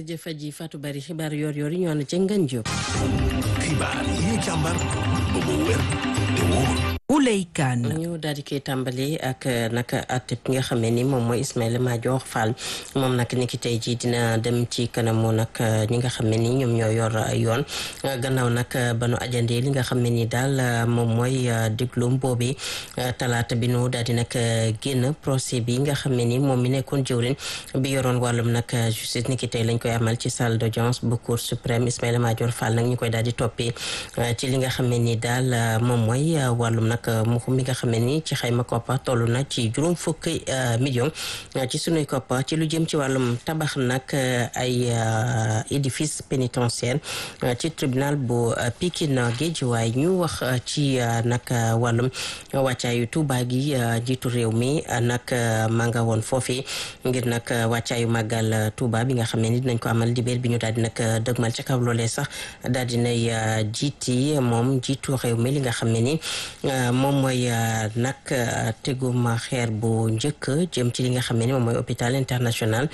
jërëjëf Aji Fatou Bari xibaar yor yor yi ñu ànd ci Ngagne Diop. xibaar yi ñu càmbar ba mu wér te wóor. Ouley Kane. ñu daal di koy tàmbali ak nag at ki nga xam ne ni moom mooy Ismaïla Madior Fall moom nag ni ki tey jii dina dem ci kanamu nag ñi nga xam ne ni ñoom ñoo yor yoon gannaaw nag ba nu ajandee li nga xam ne ni daal moom mooy diglum boobi talaata bi nu daal di nag génn procès bi nga xam ne ni moom mi nekkoon jëwrin bi yoroon wàllum nag justice ni ki tey lañ koy amal ci salle d'audience bu cour suprême Ismaïla Madior Fall nag ñu koy daal di toppee ci li nga xam ne ni daal moom mooy wàllum nag muxu mi nga xam ne ni ci xayma koppa toll na ci juróom fukki million ci sunuy koppa ci lu jëm ci wàllum tabax nag ay édifice pénitentiaire ci tribunal bu Pikine Guédiawaye ñu wax ci nag wàllum wàccaayu Tuuba gi jiitu réew mi nag ma nga woon foofi ngir nag wàccaayu màggal Tuuba bi nga xam ne ni dinañ ko amal dibéer bi ñu daal di nag dëgmal ca kaw loolee sax daal dinay jiiti moom jiitu réew mi li nga xam ne ni moom mooy nag tegum xeer bu njëkk jëm ci li nga xam ne ni moom mooy hôpital international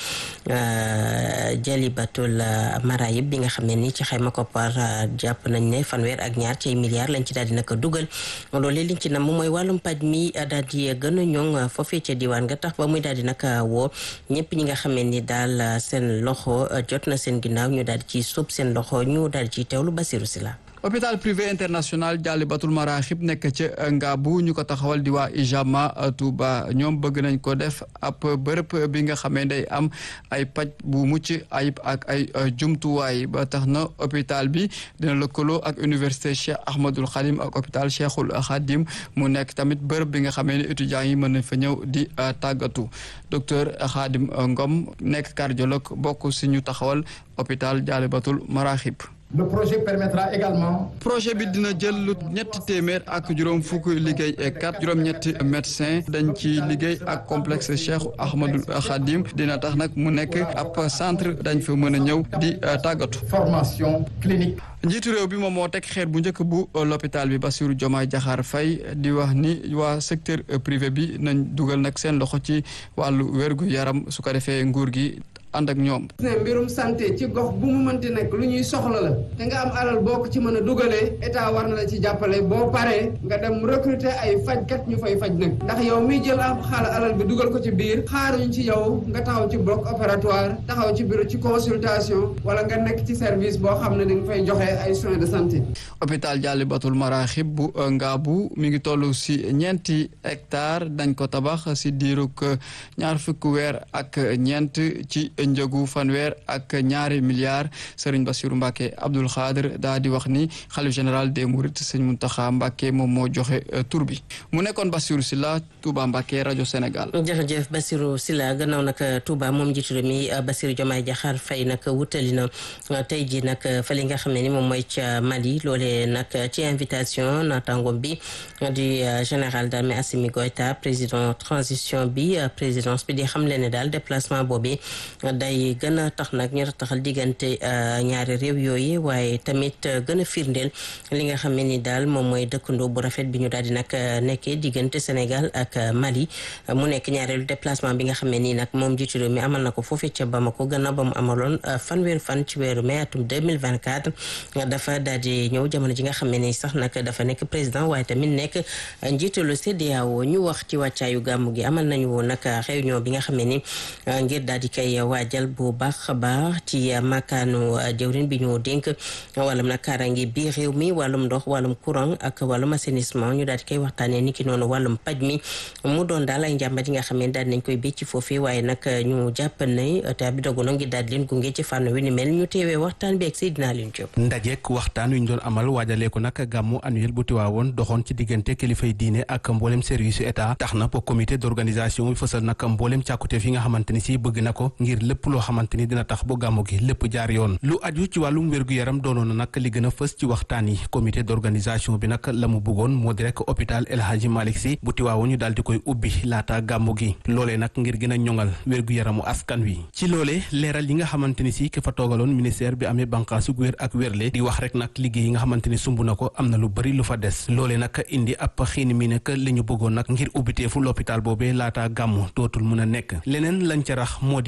Jalibatul Marayib bi nga xam ne ni ci xayma koppar jàpp nañ ne fanweer ak ñaar ci ay milliards lañ ci daal di nag dugal loolee liñ ci nam moom mooy wàllum paj mi daal di gën a ñoŋ foofee ca diwaan nga tax ba muy daal di nag woo ñëpp ñi nga xam ne ni daal seen loxo jot na seen ginnaaw ñu daal di ci sóob seen loxo ñu daal di ciy teewlu Basiru Sila hôpital privé international Diallibatul Maraxib nekk ca Ngaabu ñu ko taxawal di waa Ijama Touba ñoom bëgg nañ ko def ab bërëb bi nga xamee day am ay paj bu mucc ayib ak ay jumtuwaay ba tax na hôpital bi dina lëkkaloo ak université Cheikh Ahmadul Khadim ak hôpital Cheikhul Khadim mu nekk tamit bërëb bi nga xamee ne étudiants yi mën nañ fa ñëw di tàggatu docteur Khadim Ngom nekk cardiologue bokk si ñu taxawal hôpital Diallibatul Maraxib Le projet permettra également. projet bi dina jël lu ñetti téeméer ak juróom fukk liggéey et quatre juróom-ñetti médecin dañ ci liggéey ak complexe Cheikh Ahmadou Khadim dina tax nag mu nekk ab centre dañ fa mën a ñëw di tàggatu. formation clinique. njiitu réew bi moom moo teg xeer bu njëkk bu l'hôpital bi Bassirou Diomaye Diakhar Faye di wax ni waa secteur privé bi nañ dugal nag seen loxo ci wàllu wérgu yaram su ko defee nguur gi. ànd ak ñoom. ne mbirum santé ci gox bu mu mënti nekk lu ñuy soxla la te nga am alal boo ko ci mën a dugalee état war na la ci jàppale boo paree nga dem recruter ay fajkat ñu fay faj nag ndax yow miy jël am xaala alal bi dugal ko ci biir xaaruñ ci yow nga taxaw ci bloc opératoire taxaw ci bureau ci consultation wala nga nekk ci service boo xam ne dañ fay joxe ay soins de santé. hôpital Diallibatul Maraxib bu Ngaabu mi ngi toll si ñeenti hectare dañ ko tabax si diirug ñaar fukki weer ak ñeent ci. njëgu fanweer ak ñaari milliards Serigne Bassirou Mbacke Abdoul Khadir daa di wax ni xalif général des Mourides Serigne Mountakha Mbacke moom moo joxe tur bi mu nekkoon Bassirou Sylla Touba Mbacke rajo Sénégal. jërëjëf Bassirou Sylla gannaaw nag Touba moom njiitu réew mi Bassirou Diomaye Diakhar Faye nag wutali na tey jii nag fa li nga xam ne ni moom mooy ca Mali loolee nag ci invitation naataangoom bi du général d'armée Assimi Goïta président transition bi présidence bi di xam leen ne daal déplacement boobu. day gën a tax nag ñu taxal diggante ñaari réew yooyu waaye tamit gën a firndeel li nga xam ne ni daal moom mooy dëkkandoo bu rafet bi ñu daal di nag nekkee diggante Sénégal ak Mali mu nekk ñaareelu déplacement bi nga xam ne nii nag moom jiitu réew mi amal na ko foofee ca Bamako gannaaw ba mu amaloon fanweeri fan ci weeru mai atum 2024 dafa daal di ñëw jamono ji nga xam ne ni sax nag dafa nekk président waaye tamit nekk njiitalu CEDEAO ñu wax ci wàccaayu gàmmu gi amal nañu woon nag réunion bi nga xam ne ni ngir daal di koy waajal bu baax a baax ci makaanu jëwrin bi ñu dénk wàllum nag kaaraange bi réew mi wàllum ndox wàllum courant ak wàllum assainissement ñu daal di koy waxtaanee ni ki noonu wàllum paj mi mu doon daal ay njàmbat yi nga xam ne daal nañ koy bécc foofee waaye nag ñu jàpp ne état bi dogu na ngir daal di leen gunge ci fànn wi ni mel ñu teewee waxtaan bi ak Seydina Leen Diop ndajeek waxtaan wi ñu doon amal waajalee ko nag gàmmu annuel bu Tiwaawoon doxoon ci diggante kilifay diine ak mboolem service yu état tax na ba comité d'organisation bi fësal nag mboolem càkkuteef yi nga xamante ni si bëgg na ko ngir lépp loo xamante ni dina tax bu gàmmu gi lépp jaar yoon lu aju ci wàllum wér-gu-yaram doonoon na nag li gën a fës ci waxtaan yi comité d'organisation bi nag la mu bëggoon moo di rek hôpital El Hadji Malick Sy bu Tiwaawoon ñu daal di koy ubbi laata gàmmu gi loolee nag ngir gën a ñoŋal wér-gu-yaramu askan wi ci loolee leeral yi nga xamante ni si ki fa toogaloon ministère bi amee bànqaasu wér ak wérle di wax rek nag liggéey yi nga xamante ni sumb na ko am na lu bëri lu fa des loolee nag indi ab xiini mi nekk li ñu bëggoon nag ngir ubbiteefu l'hôpital boobee laata gàmmu dootul mën a nekk leneen lañ ca rax moo di bëgg-bëgg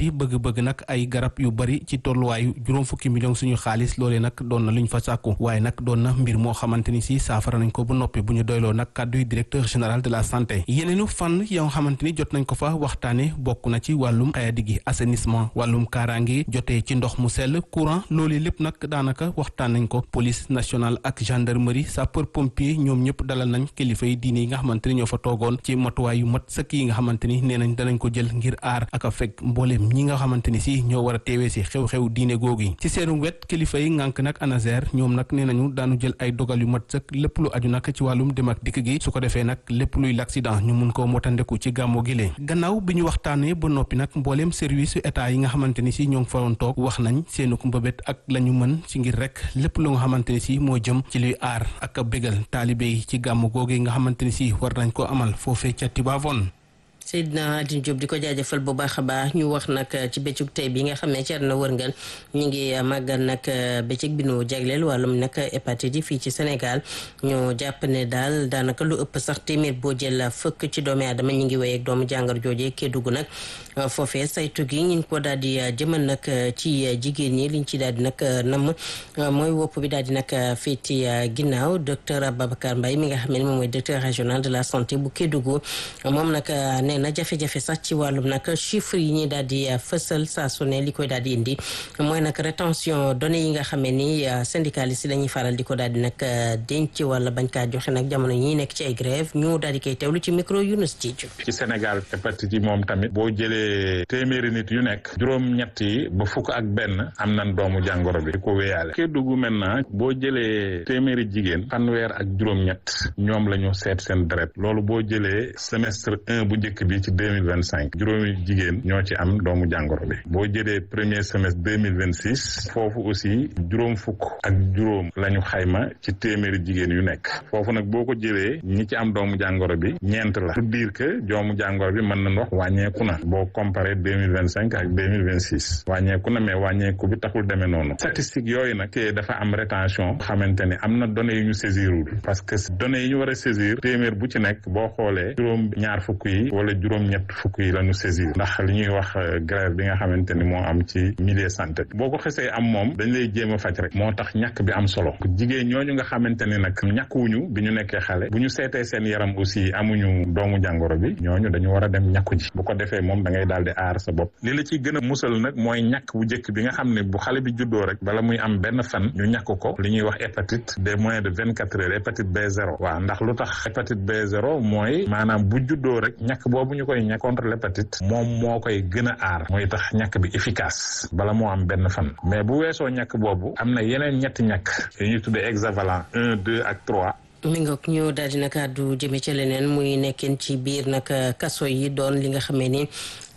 bëgg nag ay garab yu bari ci tolluwaayu juróom fukki million suñu xaalis loolee nag doon na lu ñu fa sàkku waaye nag doon na mbir moo xamante ni si saafara nañ ko ba noppi bu ñu doyloo nag kàddu directeur général de la santé yeneenu fànn yoo nga xamante ni jot nañ ko fa waxtaane bokk na ci wàllum xayadi gi assainissement wàllum kaaraange jotee ci ndox mu sell courant loolu lépp nag daanaka waxtaan nañ ko police nationale ak gendarmerie sapeur pompier ñoom ñëpp dalal nañ kilifa yi diine yi nga xamante ni ñoo fa toogoon ci matuwaay yu mat sëkk yi nga xamante ni nee nañ danañ ko jël ngir aar ak a fekk mbooleem ñi nga xamante ni si ñoo war a teewee si xew-xew diine googu yi ci seenu wet kilifa yi ngànk nag ANASER ñoom nag nee nañu daanu jël ay dogal yu mat sëkk lépp lu aju nag ci wàllum dem ak dikk gi su ko defee nag lépp luy l'accident ñu mun koo motandeku ci gàmmo gi lee gannaaw bi ñu waxtaanee ba noppi nag mbooleem service état yi nga xamante ni si ñoo ngi fa woon toog wax nañ seenu mbëbét ak la ñu mën ci ngir rek lépp lu nga xamante ni si moo jëm ci luy aar ak a bégal taalibe yi ci gàmmu googu nga xamante ni si war nañ ko amal foofee ca Tivaouane Seydina Adine Diop di ko jaajëfal bu baax a baax ñu wax nag ci bëccëg tey bi nga xam ne ci àdduna wërngal ñu ngi màggal nag bëccëg bi nu jagleel wàllum nag hépatite yi fii ci Sénégal ñu jàpp ne daal daanaka lu ëpp sax téeméer boo jël fëkk ci doomi aadama ñu ngi wéy ak doomu jàngoro joojee Kédougou nag foofee saytu gi ñu ko daal di jëmal nag ci jigéen ñi liñ ci daal di nag namm mooy wopp bi daal di nag féeti ginnaaw docteur Ababacar Mbaye mi nga xam ne moom mooy directeur régional de la santé bu Kédougou moom nag na jafe-jafe sax ci wàllum nag chiffre yi ñuy daal di fësal saa su ne li koy daal di indi mooy nag rétention données yi nga xamee ni syndicalistes yi dañuy faral di ko daal di nag denc wala bañ kaa joxe nag jamono ñi nekk ci ay grève ñu daal di koy teewlu ci micro Yunus Diedhiou ci Sénégal hépatite yi moom tamit boo jëlee téeméeri nit yu nekk juróom-ñett yi ba fukk ak benn am nañ doomu jàngoro bi di ko wéyaale Kédougou maintenant boo jëlee téeméeri jigéen fanweer ak juróom-ñett ñoom la ñu seet seen deret loolu boo jëlee semestre un bu njëkk bi ci deux mille vingt cinq juróomi jigéen ñoo ci am doomu jàngoro bi boo jëlee premier semestre deux mille vingt six foofu aussi juróom fukk ak juróom la ñu xayma ci téeméeri jigéen yu nekk foofu nag boo ko jëlee ñi ci am doomu jàngoro bi ñeent la pour dire que doomu jàngoro bi mën nañ wax wàññeeku na boo comparé deux mille vingt cinq ak deux mille vingt six wàññeeku na mais wàññeeku bi taxul demee noonu statistique yooyu nag te dafa am rétention xamante ni am na données yu ñu saisirul parce que données yi ñu war a saisir téeméer bu ci nekk boo xoolee juróom ñaar fukk yi wala juróom-ñett fukk yi la ñu saisir ndax li ñuy wax grève bi nga xamante ni moo am ci milieu santé boo ko xesee am moom dañ lay jéem a faj rek moo tax ñàkk bi am solo jigéen ñooñu nga xamante ni nag ñàkkuwuñu bi ñu nekkee xale bu ñu seetee seen yaram aussi amuñu doomu jàngoro bi ñooñu dañu war a dem ñàkku ji bu ko defee moom da ngay daal di aar sa bopp li la ciy gën a musal nag mooy ñàkk bu njëkk bi nga xam ne bu xale bi juddoo rek bala muy am benn fan ñu ñàkk ko li ñuy wax hépatite des moins de vingt quatre heures hépatite B0 waaw ndax lu tax hépatite B0 mooy maanaam bu juddoo rek ñàkk boobu ñu koy ñàkk contre l'hépatite moom moo koy gën a aar mooy tax ñàkk bi efficace bala moo am benn fan mais bu weesoo ñàkk boobu am na yeneen ñetti ñàkk yu ñuy tuddee hexavalent un deux ak trois mi ngoog ñu daal di nag àddu jëme ci leneen muy nekkeen ci biir nag kaso yi doon li nga xamee ni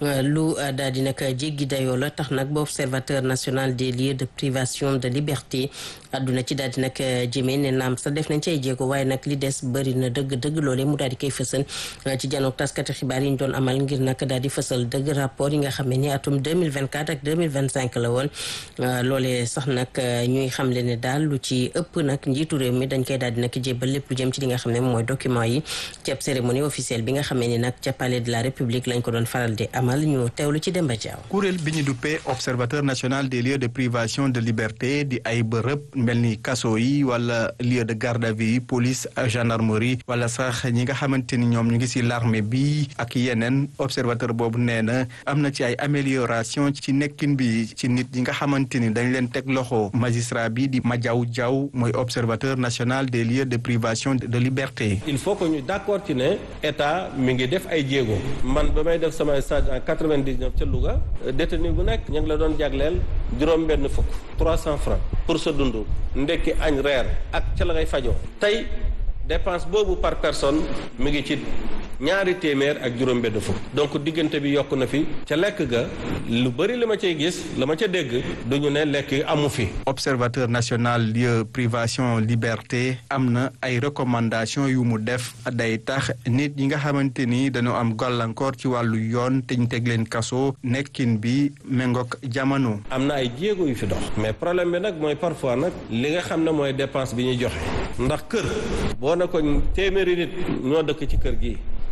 lu daal di nag jéggi dayoo la tax nag ba observateur national des lieux de privation de liberté àdduna ci daal di nag jëmee ne naam sax def nañ ci ay jéego waaye nag li des bëri na dëgg dëgg loolee mu daal di koy fësal ci janook taskati xibaar yi ñu doon amal ngir nag daal di fësal dëgg rapport yi nga xam ne ni atum 2024 ak 2025 la woon loolee sax nag ñuy xamle ne daal lu ci ëpp nag njiitu réew mi dañ koy daal di nag jébbal lépp lu jëm ci li nga xam ne mooy document yi ci ab cérémonie officielle bi nga xam ne ni nag ca palais de la république lañ ko doon faral di amal ñu teewlu ci Demba Diaw kuréel bi ñu duppee observateur national des lieux de privation de liberté di ay bërëb mel ni kaso yi wala lieu de garde à vue yi police gendarmerie wala sax ñi nga xamante ni ñoom ñu ngi si l'armée bi ak yeneen observateur boobu nee na am na ci ay amélioration ci nekkin bi ci nit ñi nga xamante ni dañ leen teg loxo magistrat bi di Madiaw Diaw mooy observateur national des lieux de privation de liberté. il faut que ñu d'accord ci ne état mi ngi def ay jéego man ba may def sama stage en 99 ca Louga détenu bu nekk ñu ngi la doon jagleel juróom-benn fukk 300 francs pour sa dund ndekki añ reer ak ca la ngay fajoo tey dépense boobu par personne mi ngi ci ñaari téeméer ak juróom-benn fukk donc diggante bi yokk na fi ca lekk ga lu bëri li ma cay gis la ma ca dégg duñu ne lekk amu fi. observateur national lieu privation liberté am na ay recommandations yu mu def day tax nit ñi nga xamante ni dañoo am gàllankoor ci wàllu yoon te ñu teg leen kaso nekkin bi méngoog jamono. am na ay jéego yu fi dox. mais problème bi nag mooy parfois nag li nga xam ne mooy dépense bi ñuy joxe ndax kër boo ne ko téeméeri nit ñoo dëkk ci kër gi.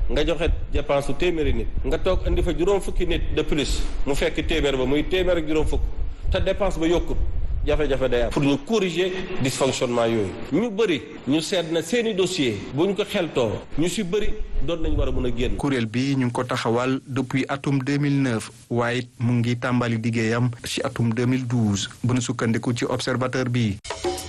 nga joxe dépense su téeméeri nit nga toog indi fa juróom fukki nit de plus mu fekk téeméer ba muy téeméer ak juróom fukk te dépense ba yokkut jafe-jafe day am pour ñu corriger dysfonctionnement yooyu ñu bëri ñu seet na seeni dossier bu ñu ko xeltoo ñu si bëri doon nañ war a mën a génn kuréel bi ñu ngi ko taxawal depuis atum 2009 waaye mu ngi tàmbali liggéeyam ci atum 2012 bu nu sukkandiku ci observateur bi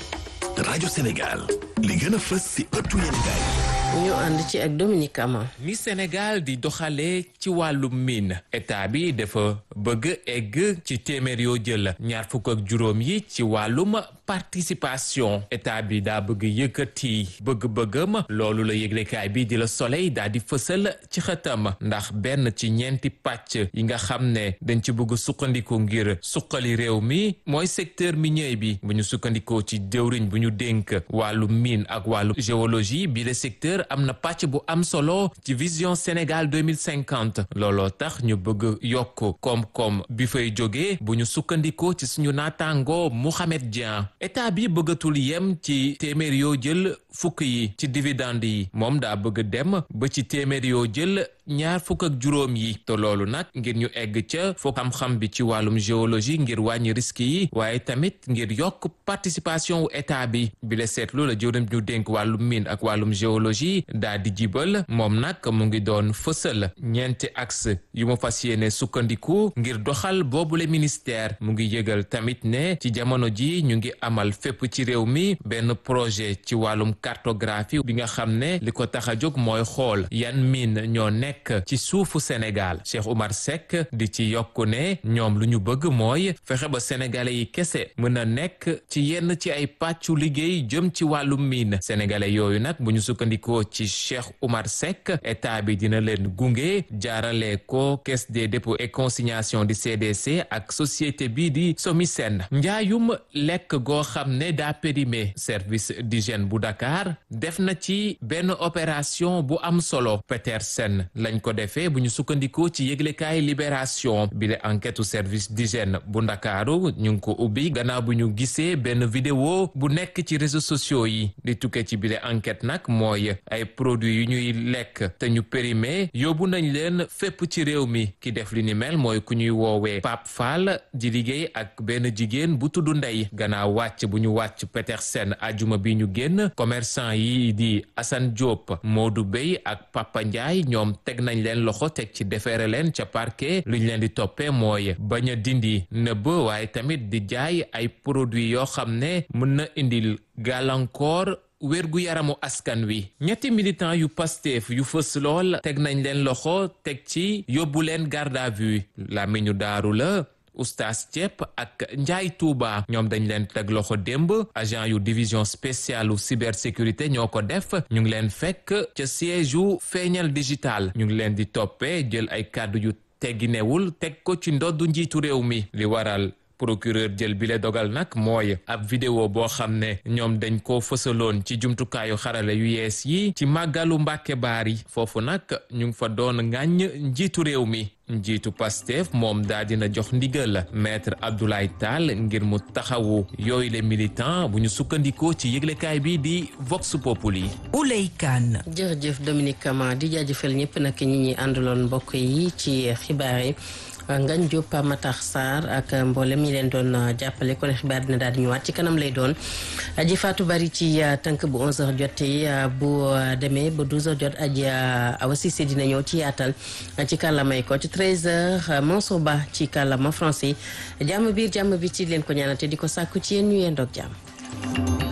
rajo Sénégal li gën a fës ci ëttu yéenekaay ñu ànd ci ak Dominique Ama ni Sénégal di doxalee ci wàllum mine état bi dafa bëgg egg ci téeméer yoo jël ñaar fukk ak juróom yi ci wàllum participation état bi daa bëgg yëkkati bëgg-bëggam loolu la yëglekaay bi di la soleil daa di fësal ci xëtam ndax benn ci ñeenti pàcc yi nga xam ne dañ ci bëgg sukkandiku ngir suqali réew mi mooy secteur minier bi bu ñu sukkandikoo ci jëwriñ bu ñu dénk wàllu mine ak wàllu géologie bi le secteur am na pàcc bu am solo ci vision Sénégal 2050 looloo tax ñu bëgg yokk koom-koom bi fay jógee bu ñu sukkandikoo ci suñu naataango Mouhamed Dieng état bi bëggatul yem ci téeméer yoo jël fukk yi ci dividende yi moom daa bëgg dem ba ci téeméer yoo jël ñaar fukk ak juróom yi te loolu nag ngir ñu egg ca foo xam-xam bi ci wàllum géologie ngir wàññi risque yi waaye tamit ngir yokk participation wu état bi bi la seetlu la jëwriñ ñu dénk wàllum mine ak wàllum géologie daa di jibal moom nag mu ngi doon fësal ñeenti axe yu mu fas yéene sukkandiku ngir doxal boobule ministère mu ngi yëgal tamit ne ci jamono ji ñu ngi amal fépp ci réew mi benn projet ci wàllum cartographie bi nga xam ne li ko tax a jóg mooy xool yan mine ñoo nekk ci suufu Sénégal Cheikh Oumar Seck di ci yokku ne ñoom lu ñu bëgg mooy fexe ba sénégalais yi kese mën a nekk ci yenn ci ay pàccu liggéey jëm ci wàllum mine sénégalais yooyu nag bu ñu sukkandikoo ci Cheikh Oumar Seck état bi dina leen gunge jaarale ko caisse des dépôts et consignation di CDC ak société bii di Somisen njaayum lekk goo xam ne daa périmé service d'hygiène bu Dakar def na ci benn opération bu am solo Petersen lañ ko defee bu ñu sukkandikoo ci yëglekaay libération bi la enquête service d'hygiène bu ndakaaru ñu ngi ko ubbi gannaaw bu ñu gisee benn vidéo bu nekk ci réseaux sociaux yi di tukkee ci bi la enquête nag mooy ay produits yu ñuy lekk te ñu périmé yóbbu nañ leen fépp ci réew mi ki def li ni mel mooy ku ñuy woowee Pape Fall di liggéey ak benn jigéen bu tudd Ndey gannaaw wàcc bu ñu wàcc Petersen ajuma bi ñu génn commerçant yi di Assane Diop Modou Bey ak Papa Ndiaye ñoom teg nañ leen loxo teg ci defeere leen ca parquet lu ñu leen di toppee mooy bañ a dindi nëbb waaye tamit di jaay ay produits yoo xam ne mën na indil gàllankoor wérgu yaramu askan wi ñetti militant yu Pastef yu fës lool teg nañ leen loxo teg ci yóbbu leen garde à vue làmmiñu daaru la oustaz Thiep ak Njaay Tuuba ñoom dañ leen teg loxo démb agent yu division spéciale u cybersécurité ñoo ko def ñu ngi leen fekk ca siège yu feeñal digital ñu ngi leen di toppee jël ay kàddu yu tegginewul teg ko ci ndoddu njiitu réew mi li waral procureur jël bile dogal nag mooy ab vidéo boo xam ne ñoom dañ ko fësaloon ci jumtukaayu xarale yu yees yi ci màggalu Mbàkke Baar yi foofu nag ñu ngi fa doon ŋàññ njiitu réew mi njiitu Pastef moom daa dina jox ndigal maître Abdoulaye Tall ngir mu taxawu yooyu le militant bu ñu sukkandikoo ci yëglekaay bi di Vox Populi. Ouley Kane. jërëjëf Dominique Kama di jaajëfal ñëpp nag ñi ñi àndaloon mbokk yi ci xibaar yi. Ngañ Diop Matar Sarr ak mboolem ñi leen doon jàppale kon xibaar dina daal di ñëwaat ci kanam lay doon aji Fatou Bari ci tënk bu 11h jotee bu demee ba 12h jot aji Awa Cissé dina ñëw ci yaatal ci kàllamay ko ci 13h Mansour Ba ci kàllama français jàmm biir jàmm bi ci leen ko ñaanate di ko sàkku ci yéen ñu yendoog jàmm.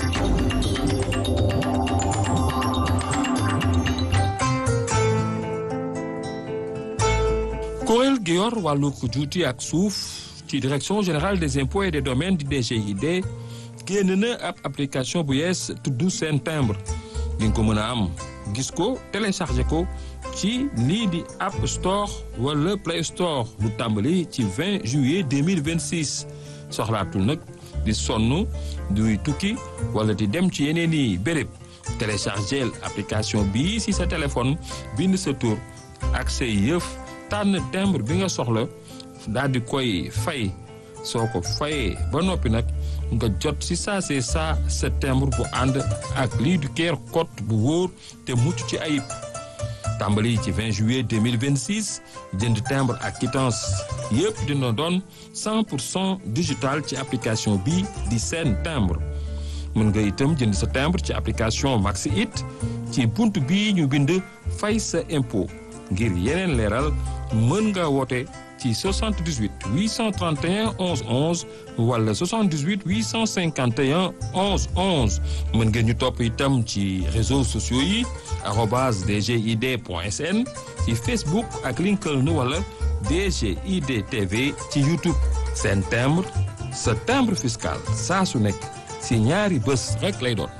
kuréel gi yor wàllu juuti ak suuf ci direction générale des impôts et des domaines di DGID génn na ab application bu yees tudd seen timbre di nga ko mën a am gis ko téléchargé ko ci lii di App Store wala Play Store lu tàmbali ci 20 juillet 2026 soxlaatul nag di sonn duy tukki wala di dem ci yeneen i béréb téléchargé application bii si sa téléphone bind sa tur ak say yëf. tànn timbre bi nga soxla daal di koy fay soo ko fayee ba noppi nag nga jot si saa see saa sa timbre bu ànd ak lii du keer code bu wóor te mucc ci ayib tàmbali ci 20 juillet 2026 jënd timbre ak quittance yëpp dina doon 100 pour cent digital ci application bi di seen timbre mën nga itam jënd sa timbre ci application Maxi It ci bunt bii ñu bind fay sa impôt ngir yeneen leeral mën nga woote ci 78 831 11 11 wala 78 851 11 11 mën ngeen ñu topp itam ci réseaux sociaux yi arobase dgid point sn ci Facebook ak LinkedIn wala DGID TV ci YouTube seen timbre sa timbre fiscal saa su nekk si ñaari bés rek lay doon.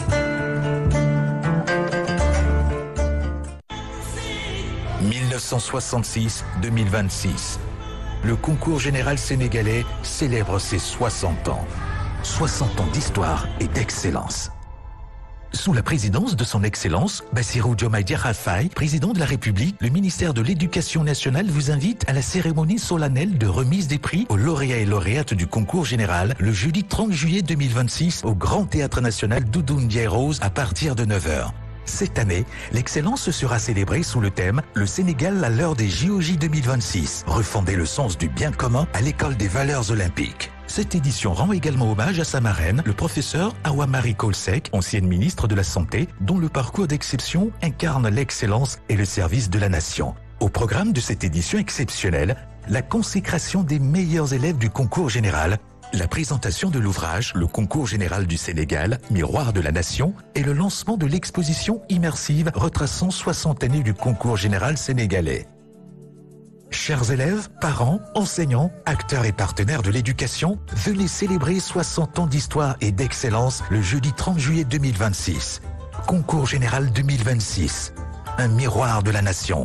« 1966-2026. Le concours général sénégalais célèbre ses 60 ans. 60 ans d'histoire et d'excellence. Sous la présidence de son Excellence, Bassirou Diomaye Diakhar Faye, président de la République, le ministère de l'Éducation nationale vous invite à la cérémonie solennelle de remise des prix aux lauréats et lauréates du concours général le jeudi 30 juillet 2026 au Grand Théâtre National Doudou Ndiaye Rose à partir de 9h. Cette année, l'excellence sera célébrée sous le thème Le Sénégal à l'heure des JOJ 2026, refonder le sens du bien commun à l'école des valeurs olympiques. Cette édition rend également hommage à sa marraine, le professeur Awamari Kolsek, ancienne ministre de la Santé, dont le parcours d'exception incarne l'excellence et le service de la nation. Au programme de cette édition exceptionnelle, la consécration des meilleurs élèves du concours général, la présentation de l'ouvrage Le concours général du Sénégal, Miroir de la Nation, et le lancement de l'exposition immersive retraçant 60 années du concours général sénégalais. Chers élèves, parents, enseignants, acteurs et partenaires de l'éducation, venez célébrer 60 ans d'histoire et d'excellence le jeudi 30 juillet 2026. Concours général 2026. Un miroir de la nation.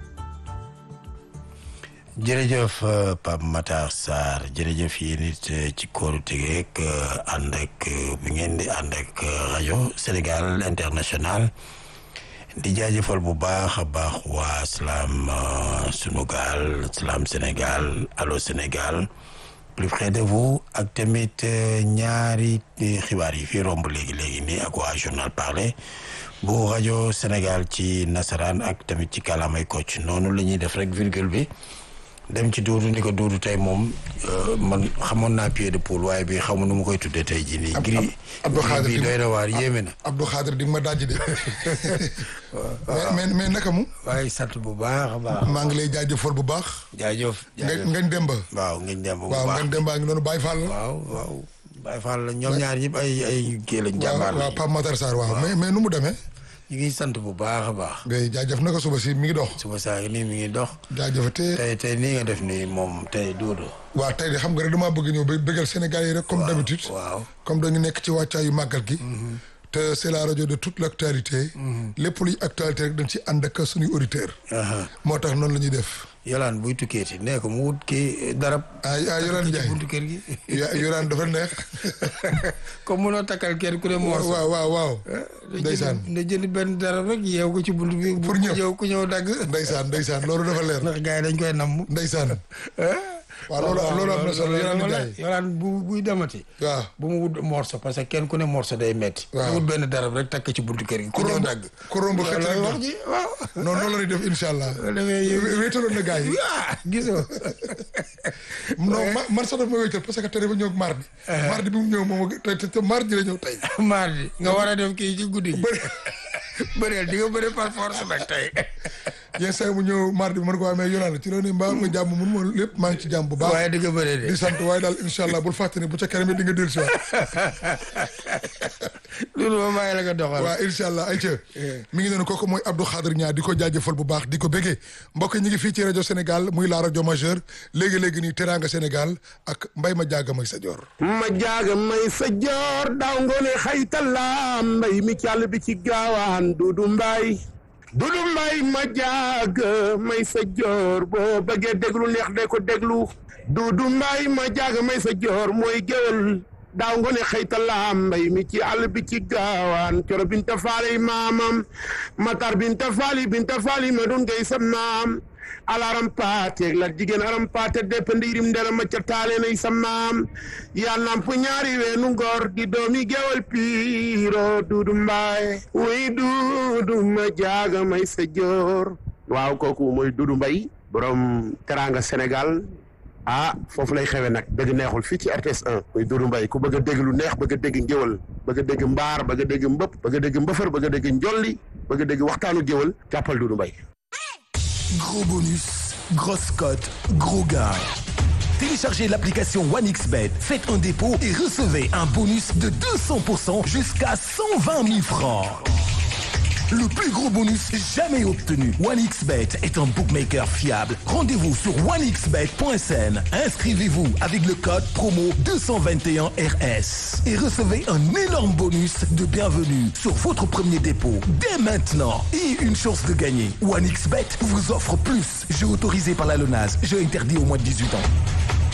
jërëjëf Pape Matar Sarr jërëjëf yéen it ci kóoru tegeek ànd ak bi ngeen di ànd ak rajo Sénégal international di jaajëfal bu baax a baax waa Salam sunu gaal Salam Sénégal Allô Sénégal plus près de vous ak tamit ñaari xibaar yi fii romb léegi léegi nii ak waa journal parlé bu rajo Sénégal ci nasaraan ak tamit ci kàllaamay Kocc noonu la ñuy def rek virgule bi. dem ci duudu ni ko duudu tey moom man xamoon naa pied de poule waaye bi xamu nu mu koy tuddee tey jii nii. gris Abdou Khadir bi doy na waar yéeme na. Abdou Khadir di nga ma dajji de. mais mais naka mu. waaye sant bu baax a baax. maa ngi lay jaajëfal bu baax. jaajëf jaajëf ngañ demba. waaw ngañ demba bu baax waaw ngañ demba ngi noonu Baye Fall la. waaw waaw Baye Fall la ñoom ñaar ñëpp ay ay kii lañ. jàmbaar waaw waaw Pape Matar Sarr waaw mais mais nu mu demee. ñu ngi sant bu baax a baax. ngay jaajëf naka suba si mi ngi dox. suba saa nii mi ngi dox. jaajëfatee tey tey nii nga def nii moom tey duudu. waaw tey de xam nga rek damaa bëgg ñëw ba bëggal Sénégal yi rek. comme d'habitude waaw comme dañu nekk ci wàccaayu màggal gi. te c'est la rajo de toute l'actualité. lépp luy actualité rek dañ ci ànd ak suñuy auditeurs. moo tax noonu la ñuy def. Yolaan buy tukkeeti nee ko mu wut kii darab. ah ah Yolaan Ndiaye buntu kër gi. Yolaan dafa neex. comme munoo takkal kenn ku ne morso. waaw waaw waaw. ndeysaan na jënd benn darab rek yeew ko ci buntu bi. pour ñëw yow ku ñëw dagg. ndeysaan ndeysaan loolu dafa leer. ndax gars yi dañ koy namm. ndeysaan. waaw loolu loolu am na solo Yolaan Ndiaye. Yolaan bu buy demati. waaw bu mu wut morso parce que kenn ku ne morso day metti. waaw wut benn darab rek takk ci buntu kër gi. ku ñëw dagg. ku romb xëcc rek wax ji waaw. non noonu la ñuy def incha allah. wéetaloon na gars yi. gisoo. non man sax daf ma wéetal parce que tey dafa ñëw mardi. mardi bi mu ñëw moom te te mardi la ñëw tey. mardi nga war a def kii ci guddi gi. bëreel di nga bëri par force nag tey. yenn saa yi mu ñëw mardi bi mën ko waa mais yoonal ci loolu ne mbaa nga jàmm mun ma lépp maa ngi ci jàmm bu baax. waaye di nga bëree de. di sant waaye daal incha allah bul fàtte ne bu ca kanam di nga dellu si waat. loolu moom maa ngi la ko doxal. waaw incha allah ayca. mi ngi noonu kooku mooy Abdou Khadir Niang di ko jaajëfal bu baax di ko béggee mbokk ñi ngi fii ci rajo Sénégal muy la rajo majeure léegi léegi nii Teranga Sénégal ak mbay ma jaaga may sa joor. ma jaaga may sa joor daaw ngoone xaytala mbay mi càll bi ci gaawaan dudu mbay dudu mbay ma jaaga may sa joor boo bëggee déglu neex de ko déglu dudu mbay ma jaaga may sa joor mooy géwél daaw ngoone xëytala mbay mi ci àll bi ci gaawaan coro binta faali maamam matar binta faali binta faali ma doon ngay sam naam alaram paateeg la jigéen aram paate depp ndiirim ndera ma ca taale nay sa maam yaa namp ñaari weenu ngor di doomi gewal piiro duudu mbaay wuy duudu ma jaaga may sa joor waaw kooku mooy duudu mbay borom teranga Sénégal ah foofu lay xewe nag dëgg neexul fii ci RTS 1 muy Doudou Mbaye ku bëgg a dégg lu neex bëgg a dégg ngéwal bëgg a dégg mbaar bëgg a dégg mbëpp bëgg a dégg mbëfër bëgg a dégg njolli bëgg a dégg waxtaanu géwal jàppal Doudou Mbaye Gros bonus, grosse cote, gros gain. Téléchargez l'application OneXBet, faites un dépôt et recevez un bonus de 200% jusqu'à 120 000 francs. Le plus gros bonus jamais obtenu. OneXBet est un bookmaker fiable. Rendez-vous sur onexbet.sn. Inscrivez-vous avec le code promo 221RS et recevez un énorme bonus de bienvenue sur votre premier dépôt dès maintenant et une chance de gagner. OneXBet vous offre plus. Jeu autorisé par la LONAS. Jeu interdit au moins de 18 ans.